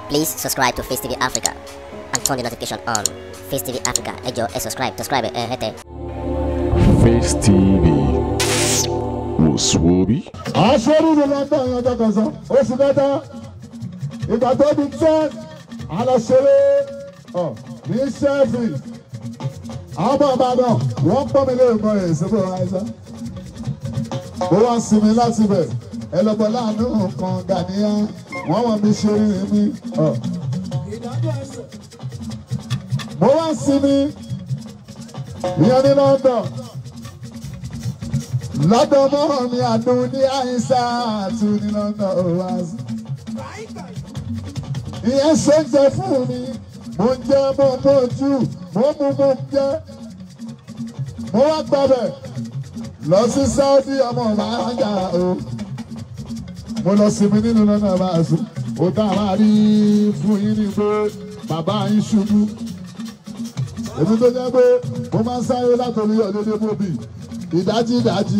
Please subscribe to Face TV Africa and turn the notification on. Face TV Africa, ẹ jọ̀ọ́ ẹ subscribe, subscribe ẹ hẹ́tẹ̀. Face TV wòsùwòbí. aṣọ́rí ni london yan ọjọ́ sọ oṣù mẹ́ta ìgbà tó di ten alọ́ṣẹ́rẹ́ ọ̀ ní sẹ́ẹ̀fì àwọn ọmọ ìbàdàn wọ́n pọ́n mi lórí mọ́ ẹ̀ síbò àìsàn mo wá sinmi láti bẹ̀ ẹ lọ́gbọ́n láàánú nǹkan gàníyà wọ́n wọ́n mi ṣe rí mi ọ̀ mo wá sinmi ìyẹn ní london lọ́dọ̀ mọ́ mi àdùn ní àyíṣà àtún ní lọ́dọ̀ òwáṣí. ìyẹn ṣe ń jẹ fún mi mo ń jẹ mo ń bójú mo ń mú mo ń jẹ. mo wá gbàbẹ̀ lọ sí Saudi ọmọ màájà o. mo lọ sinmi nínú lọ́nà báàsù ó dá máa rí fún yín ní pé bàbá yín ṣubú. èmi tó jẹ́ pé mo máa ń sáré látòrí ọ̀dẹ́dẹ́ mọ́bì ìdájí ìdájí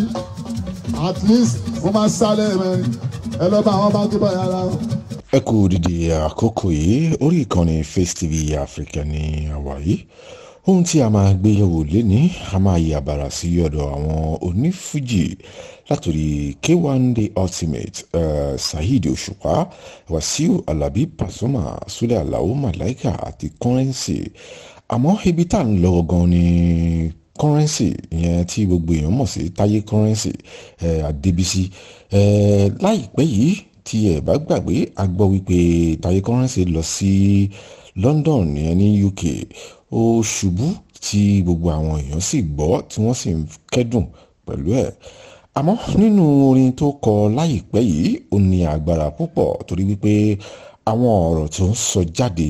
at least mo máa sálẹ̀ mẹ́rin ẹ lọ bá àwọn bá tó bá yàrá wọn. ẹ kú dìde àkókò yìí orí ìkànnì Face TV Africa ní àwa yìí ohun tí a máa gbé yẹ̀wò léni a máa yí àbàrà sí ọ̀dọ̀ àwọn onífújì látòrí K1 The Ultimate uh, Saheed Òṣùpá Wàsíù Alábí Pasuma Súlẹ̀ Àlàó Màláìkà àti Currency àmọ́ ibi tá à ń lọ gan ni currency ìyẹn tí gbogbo èèyàn mọ̀ sí táyé currency ẹ̀ àdébísí ẹ̀ láìpẹ́ yìí tí ẹ̀ bá gbàgbé a gbọ́ wípé táyé currency lọ sí London ìyẹn ní UK ó ṣubú tí gbogbo àwọn èèyàn sì gbọ́ tí wọ́n sì ń kẹ́dùn pẹ̀lú ẹ̀ àmọ́ nínú orin tó kọ láìpẹ́ yìí ó ní agbára púpọ̀ torí wípé àwọn ọ̀rọ̀ tó ń sọ jáde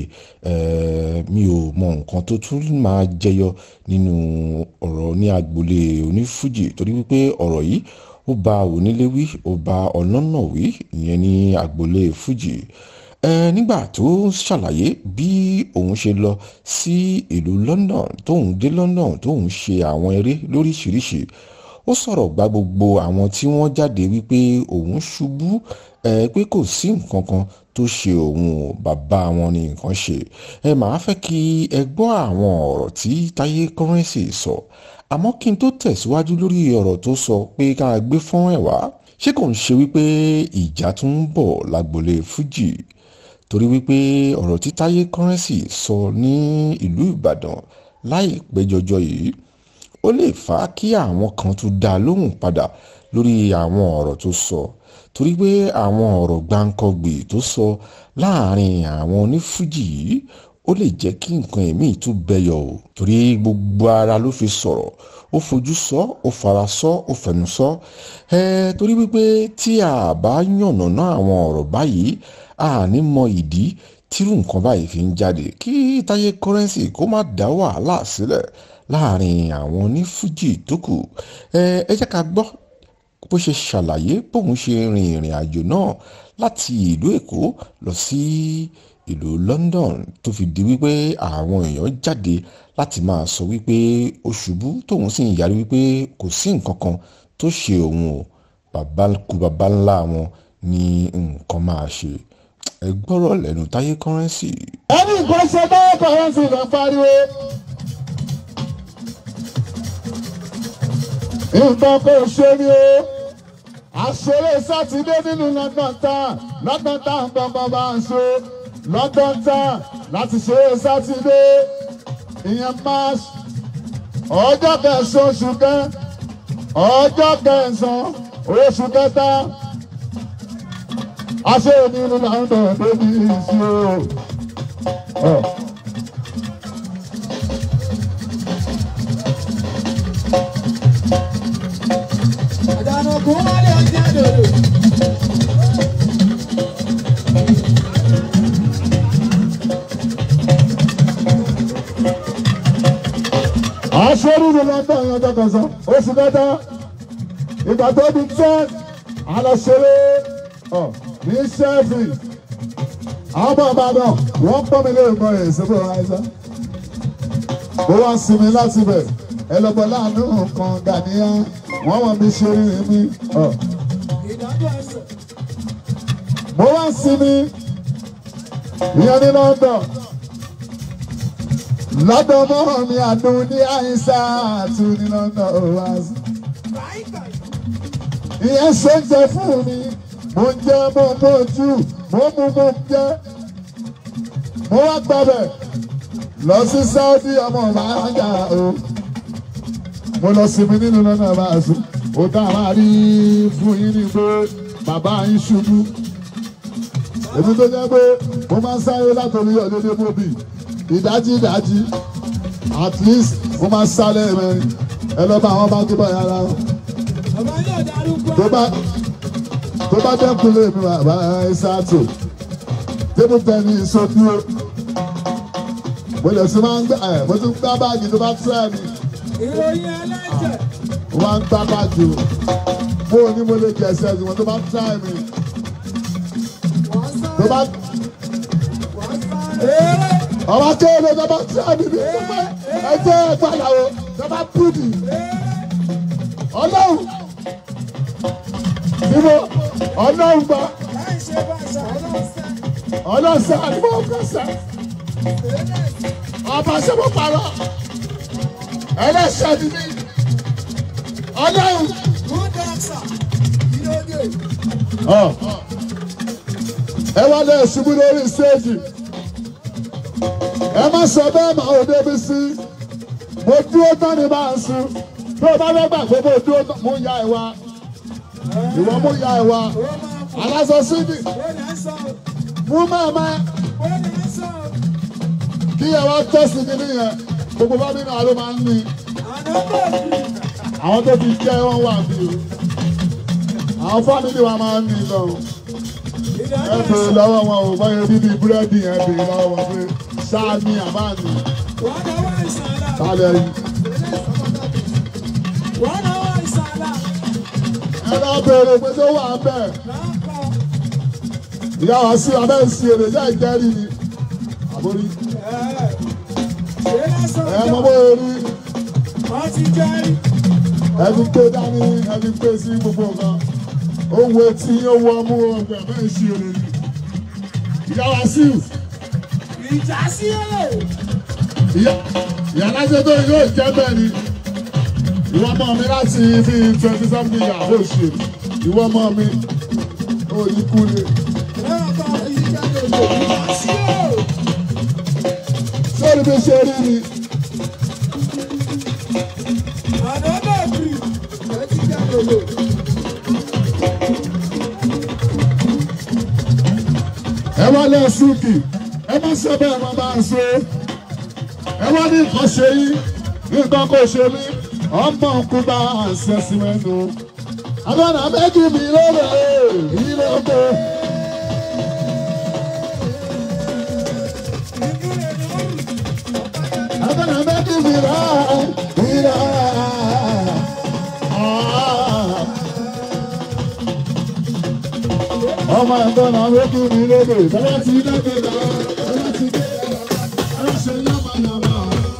mi ò mọ nǹkan tó tún máa jẹyọ nínú ọ̀rọ̀ ní agboolé onífújì torí wípé ọ̀rọ̀ yìí ó bá onílé wí ó bá ọlọ́nà wí ìyẹn ní agboolé fújì nígbà tó ṣàlàyé bí òun ṣe lọ sí ìlú London tóun dé London tóun ṣe àwọn eré lóríṣiríṣi ó sọ̀rọ̀ gba gbogbo àwọn tí wọ́n jáde wípé òun ṣubú ẹ pé kò sí nǹkan kan tó ṣe òun ò bàbá wọn ní nǹkan ṣe ẹ máa fẹ́ kí ẹ gbọ́ àwọn ọ̀rọ̀ tí Táyé Currency sọ àmọ́ kí n tó tẹ̀síwájú lórí ọ̀rọ̀ tó sọ pé ká gbé fún ẹ̀ wá ṣé kò ń ṣe wípé ìjà tún ń bọ̀ lágbolé Fújì torí wípé ọ̀rọ̀ tí Táyé Currency sọ ní ìlú Ìbàdàn láìpẹ́ jọjọ yìí ó lè fà á kí àwọn kan tún dá lóhùn padà lórí àwọn ọ̀rọ̀ tó sọ torí pé àwọn ọ̀rọ̀ gbáǹkọ́gbè tó sọ láàrin àwọn onífújì yìí ó lè jẹ́ kí nǹkan ẹ̀mí tún bẹyọ o torí gbogbo ara ló fi sọ̀rọ̀ ó fojú sọ ó fara sọ ó fẹnu sọ ẹ torí wípé tí a bá yànnàná àwọn ọ̀rọ̀ báyìí a ní mọ ìdí tírú nǹkan báyìí fi ń jáde kí Táyé Currency kó má dá wàhálà sílẹ̀ láàrin àwọn onífújì tó kù ẹ ẹ jẹ́ ká gbọ́ bó ṣe ṣàlàyé bóun ṣe rin ìrìn àjò náà láti ìlú Èkó lọ sí ìlú London tó fi di wípé àwọn èèyàn jáde láti máa sọ wípé ó ṣubú tóun sì ń yarí wípé kò sí nǹkan kan tó ṣe òun o bàbá kú bàbá ńlá wọn ní nǹkan máa ṣe ẹ gbọ́rọ̀ lẹ́nu Táyé Currency. ẹni nǹkan ṣe Táyé Currency ló ń pariwo. nǹkan kò ṣe ni o àṣeré sátidé nínú London Town London Town gbọ̀ngàn bá ń ṣe London Town láti ṣeré sátidé ìyẹn march ọjọ́ kẹsàn-án oṣù kẹ ọjọ́ kẹsàn-án oṣù kẹta àṣeré nínú London débi ìṣirò. àjànàkú wálé ọjà dòdò. aṣọ́rí ni London yan ọjọ́ kẹsàn oṣù kẹta ìgbà tó di ten alọ́ṣẹ́rẹ́ ọ̀ ní sẹ́ẹ̀fì àwọn ọmọ ìbàdàn wọ́n pọ́n mi lórí mọ́ ẹ̀ síbò àìsàn ó wá sinmi láti bẹ̀ ẹ lọ́gbọ́ láàánú nǹkan gàníyà wọ́n wọ́n mi ṣe rí mi ọ̀ ìdájọ́ ẹsẹ̀. mo wá sinmi ìyẹn ní London lọ́dọ̀ mọ́ mi àdùn ní àyíṣà àti ní London oasis ìyẹn ṣe ń jẹ fún mi mo ń jẹ mo ń bójú mo mú mo ń jẹ mo wá gbàbẹ lọ sí Saudi ọmọ màájà o mo lọ sinmi nínú lọ́nà báàsù ó tá a máa rí fún yín ní pé bàbá yín ṣubú èmi tó jẹ́ pé mo máa ń sáré látòrí ọ̀dẹ́dẹ́ mọ́bì ìdájí ìdájí at least mo máa ń sáré mẹ́rin ẹ lọ bá àwọn bá gbé báyà ara wọn Ọmọ yóò darúgbó. tó bá tó bá dẹ́kun lé mi bàbá ẹ ṣáàtò tébù tẹ́ni ìṣojú o mo lè sí máa ń gbà ẹ̀ mo tún gbá báàgì tó bá tẹ́ ẹ̀ mi Ìròyìn ẹlẹ́jẹ̀. mo máa ń gbá báàgì o mo ò ní mo lè jẹ̀sẹ̀ ẹ̀sìn wọn tó bá tẹ́ ẹ̀ mi Wọ́n tó bá sáré. Wọ́n sáré. Eré. ọba kéde tó bá tẹ́ ẹ̀ mi ní ìpínpẹ́ ẹ jẹ́ ẹ gbàdàwọ̀ tó bá pùdì ọlọ́run níbo ọlọ́run gbà Láì ṣe bàṣà ọlọ́sẹ̀. ọlọ́sẹ̀ àdúgbò kẹsẹ̀. ọba ṣẹ́bù parọ́ ẹlẹ́ṣẹ̀ ni mí ọlọ́run. Good dancer. Ìlódé. ẹ wá lẹ ṣubú lórí stéèjì ẹ má sọ bẹ́ẹ̀ máa ò débi sí mo dúró tán ni máa ń sun tó o bá fẹ́ gbà pé mo dúró tán mo ya ẹ wá ìwọ mo ya ẹ wá Ó máa fò. aláṣọ sídì Ó lè sọ. mú màmá Ó lè sọ. kí ẹ wá tẹ́sí kí nìyẹn gbogbo bá mi náà ló máa ń ní. Àná bẹ̀rù. àwọn tó ti jẹ́ wọ́n wà bí o àwọn fámìlì wa máa ń ní lọ ẹ Ìdájọ́ bèrè ẹ̀sán. lọ́wọ́ wọn ò báyọ̀ bíbí búrẹ́dì yẹn bèrè lọ́wọ́ wọn pé ṣáà ní àbáàní Wọ́n náwó ìsàlà. kálẹ̀ yìí Wọ́n náwó ìsàlà. ẹ lọ bèrè pé tó wà bẹ́ẹ̀ Láńkọ̀. ìyá wa sí abẹ́ ń sí èrè jẹ́ ìjẹ́rìí ni àbórí Ẹ̀. Ṣé lásán ẹ mọ jọ? bó rí Wọ́n ti jẹ́rìí. ẹni gbé dání ẹni gbé sí gbogbo nǹkan owó etí owó ọmú ọgbẹ abẹ́ ń sí èrè ni ìyá wa sí Ìjà sí èrè. ìyá ìyá alájẹ tó yóò jẹ bẹ́ẹ̀ ni ìwọ ọmọ mi láti bí twenty something years ó ṣe ìwọ ọmọ mi ó ní kúlẹ̀ Lẹ́yìn tó fi jáde lò. Ìjà sí èrè. sórí bí ṣe rí ni Àná bẹ̀rù. Ẹ ti jáde lò. ẹ wá lẹ súnkì ẹ má ṣe bẹ́ẹ̀ má bá ń ṣe ẹ wá ní nǹkan ṣe yín nǹkan kò ṣe mí ọmọ nkú bá ń ṣe sí mẹ́nu àgbọ̀nà méjì mi lóore mi lóore. Ìmúlẹ̀ ni wọ́n rù. àgbọ̀nà méjì mi rà mí rà. ọmọ àgbọ̀nà méjì mi lóore bẹ́ẹ̀ ti dẹ́gbẹ̀ẹ́ lọ bẹ́ẹ̀ ti dé ẹ ṣe yámayàmá.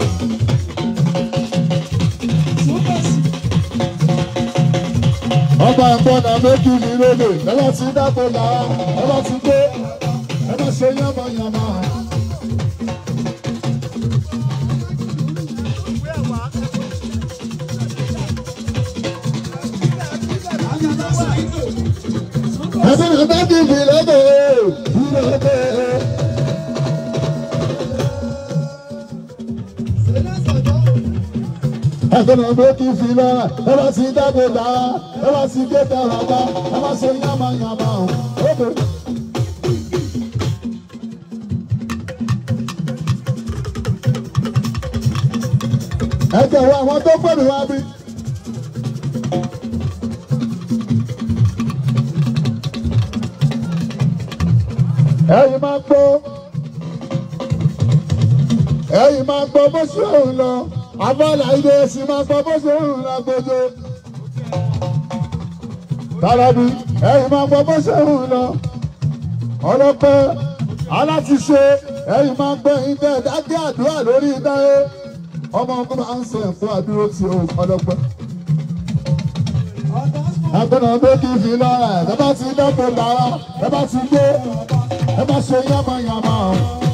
ọba àgbọ̀nà méjì mi lóde ẹlọ ti dáko là á ẹlọ ti gbé ẹlọ ṣe yánmayànmá. ẹbí mi méjì mi lóde mi lóde. ẹgbẹ́ni méjì fi lọ́ra ẹlọ ti dáko là á ẹlọ ti gbé tẹ̀rọ̀gbá ẹlọ ṣe yánmayànmá. Okay. ẹ jẹ̀wọ́ àwọn tó pẹ̀lú wa bí. ẹ̀yin máa gbọ́ ẹ̀yin máa gbọ́ bó ṣe ń lọ abọ́là ilé ẹ̀sìn máa gbọ́ bó ṣe ń lọ gbogbo. Tàlàbí ẹ̀yin máa gbọ́ bó ṣe ń lọ ọlọ́pẹ́ alátiṣe ẹ̀yin máa gbọ́ ìdẹ́ dákẹ́ àdúrà lórí ìdáyé ọmọ ọkùnrin máa ń sọ ẹ̀fọ́ àdúró tí o ọlọ́pẹ́. Agbọ́dọ̀ gbé kí n fi lọ́ra ẹ̀ bẹ́ẹ̀ bá ti dẹ́kun lára bẹ́ẹ̀ bá ti gbé ẹ má ṣe yánmayànmá o.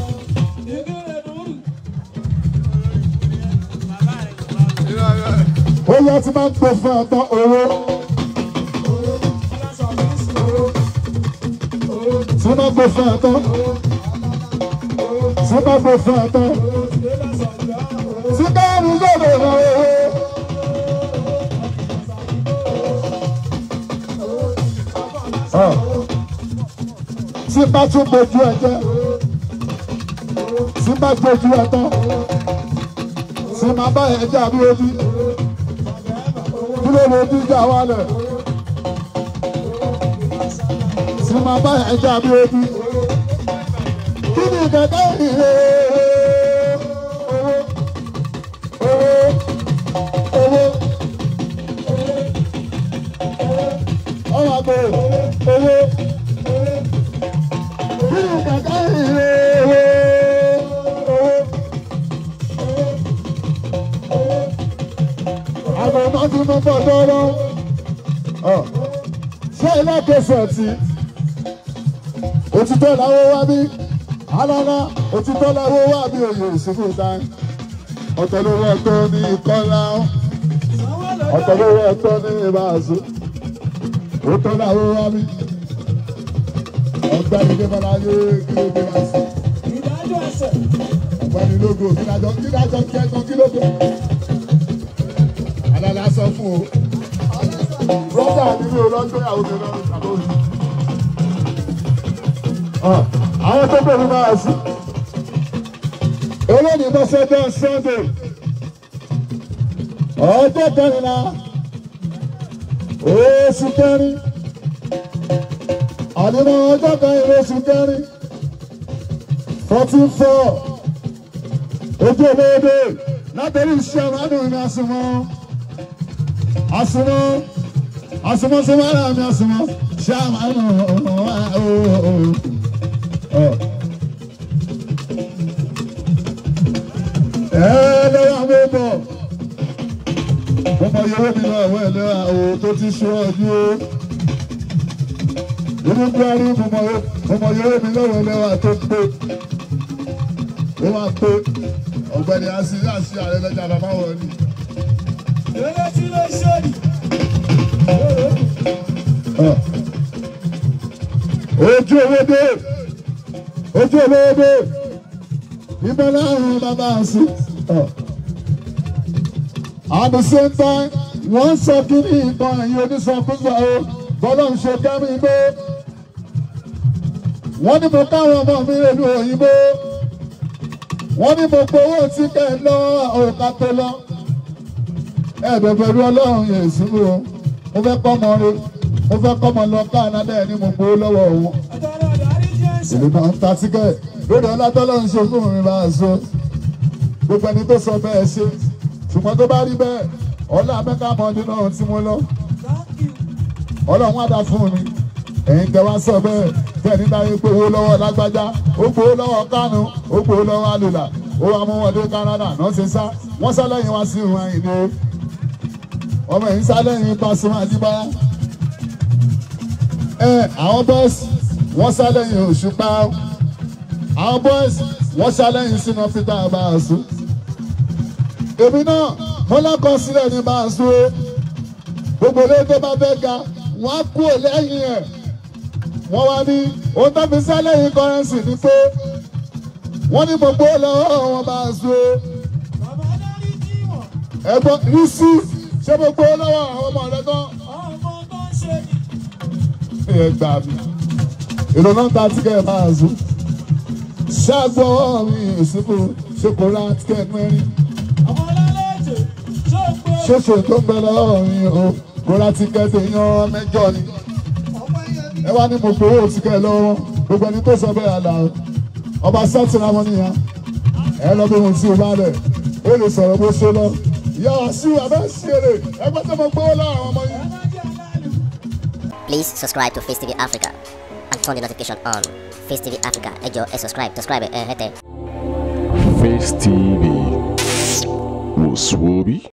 ó yẹ ti máa ń pè fún ẹ̀tọ́ owó. tí máa ń pè fún ẹ̀tọ́. tí máa ń pè fún ẹ̀tọ́. tí káàmù gbọ́dọ̀ rọ owó. Ọ̀, tí bá tún gbójú ẹ jẹ́ tí bá gbójú ẹ tán tí máa bá ẹ jà bí ojú kí ló lè díjà wálẹ̀ tí máa bá ẹ jà bí ojú kí ni kẹ̀kẹ́ ìhè owó owó owó ọmọ àgbẹ̀ owó kí ni kẹ̀kẹ́ ìhè owó owó àwọn ọmọ tí mo bọ̀ lọ́rọ́ ṣé ilé kẹsàn tí òtítọ́ làwọn wá bí alára òtítọ́ làwọn wá bí òye ìsìnkú táyì ọ̀tọ̀ lówó ẹ̀tọ́ ní ìkọ́lá ọ̀tọ̀ lówó ẹ̀tọ́ ní ìbáàzú òtọ́ làwọn wá bí ọ̀gbẹ́ni débọ̀lá yé kí ló dé wá sí ọ̀gbẹ́ni lógo kí lájọ kí lájọ kí ẹ̀tọ́ kí ló dé alala sọ fún o brọ́dà mi mi ò lọ gbé àwọn obìnrin lọ́rùn tàbí òní. àwọn tó bẹ̀rù máa sí olóòní mọ́sẹ́dọ̀ sunday ọjọ́ kẹrìnlá oṣù kẹrin àdìmọ́ ọjọ́ kẹrin oṣù kẹrin fourteen four ojú olóòdè látẹ̀lé iṣẹ́ àmàdùn ní àsùnmọ́ àsùnmọ́ àsùnmọ́ sọ́mọ́ ara mi àsùnmọ́ ṣé àmàdùn wà ó. ẹ lọ́wọ́ àwọn ọmọ ọmọ yòówó mi lọ àwọn ẹlẹ́wà o tó ti ṣíwájú o inú buhari ọmọ yòówó mi lọ́wọ́ ẹlẹ́wà tó pé ó máa pé ọ̀gbẹ́ni asi asi ààrẹ lọ́jà bàbá wọn ni. ojú owó dé ojú owó dé ibẹ̀ láàrin bàbá àṣì. at the same time wọ́n sọ kí ní ìtàn ẹ̀yìn onísọ̀kúsọ o bọ́lá ń ṣe kẹ́mi gbé. wọ́n ní mo káwọn ọmọ mi rèlú òyìnbó wọ́n ní mo gbowó tí kẹ́ ẹ lọ òkà tó lọ. ẹ̀ẹ́dẹ̀ pẹ̀lú ọlọ́run yẹn ìsúnmù o mo fẹ́ kọ́ ọmọ rẹ mo fẹ́ kọ́ ọmọ lọ káànádà ẹ̀ ní mo gbowó lọ́wọ́ òun ìlú náà ń ta tíkẹ́ẹ̀tì lórí ọlátọ́lọ́ ń ṣe fún mi bá a so gbogbo ẹni tó sọ bẹ́ẹ̀ ṣe ṣùgbọ́n tó bá rí bẹ́ẹ̀ ọlá mẹ́ta mọ́ọ̀dé náà tí mo lọ ọlọ́run á dá fún mi ẹ̀yin tẹ wá sọ bẹ́ẹ̀ bẹ́ẹ̀ nígbà yẹn pé owó lọ́wọ́ lágbájá ó gbowó lọ́wọ́ kánú ó gbowó lọ́wọ́ àlùlà ó wá mú wọn dé Canada náà ṣe sá wọ́n sá lẹ́yìn wá sí ìwọ̀n ẹ̀yìn ni ọmọ ẹ̀yìn sá lẹ́yìn Pasuma Àjíbọ́lá ẹ àwọn bọ́ọ̀sì wọ́n sá lẹ́yìn Òṣùpá àwọn boys wọ́n ṣàlẹ́yìn sínú peter abaasu èmi náà mo lọ́kọ̀ sílẹ̀ ní baasu o gbogbo ilé tó bá fẹ́ ga wọ́n á kú lẹ́yìn ẹ̀ wọ́n wá ní ohun tó fi ṣàlẹ́yìn kọ́rẹ́nsì ni pé wọ́n ní gbogbo lọ́wọ́ wọn baasu o ẹ̀gbọ́n rí sí ṣé gbogbo lọ́wọ́ àwọn ọmọ rẹ tán ẹ gbà mí ìrònú ta tíkẹ́ baasu ṣàgbọ́ mi ìsìnkú ṣokòrò àtikẹ́ mẹ́rin. ṣoṣo tó ń bẹ lọ́wọ́ mi o kò ra tíkẹ́ẹ̀tì yan mẹ́jọ ni. ẹ wá ní mo gbowó tíkẹ́ lọ́wọ́ gbogbo ẹni tó sọ bẹ́ẹ̀ àlà ọba sátìrà wọn nìyà ẹ lọ bí mo ti wá rẹ̀ ó lè sọ̀rọ̀ bó ṣe lọ. ìyá wa sí abẹ́ sí èrè ẹgbẹ́ tó mo gbowó lọ́wọ́ àwọn ọmọ yìí. Please subscribe to Face TV Africa and turn the notification on. Face TV Africa, ẹ jọ̀ọ́ ẹ subscribe, subscribe ẹ hẹ́tẹ̀. Face TV was Swoby.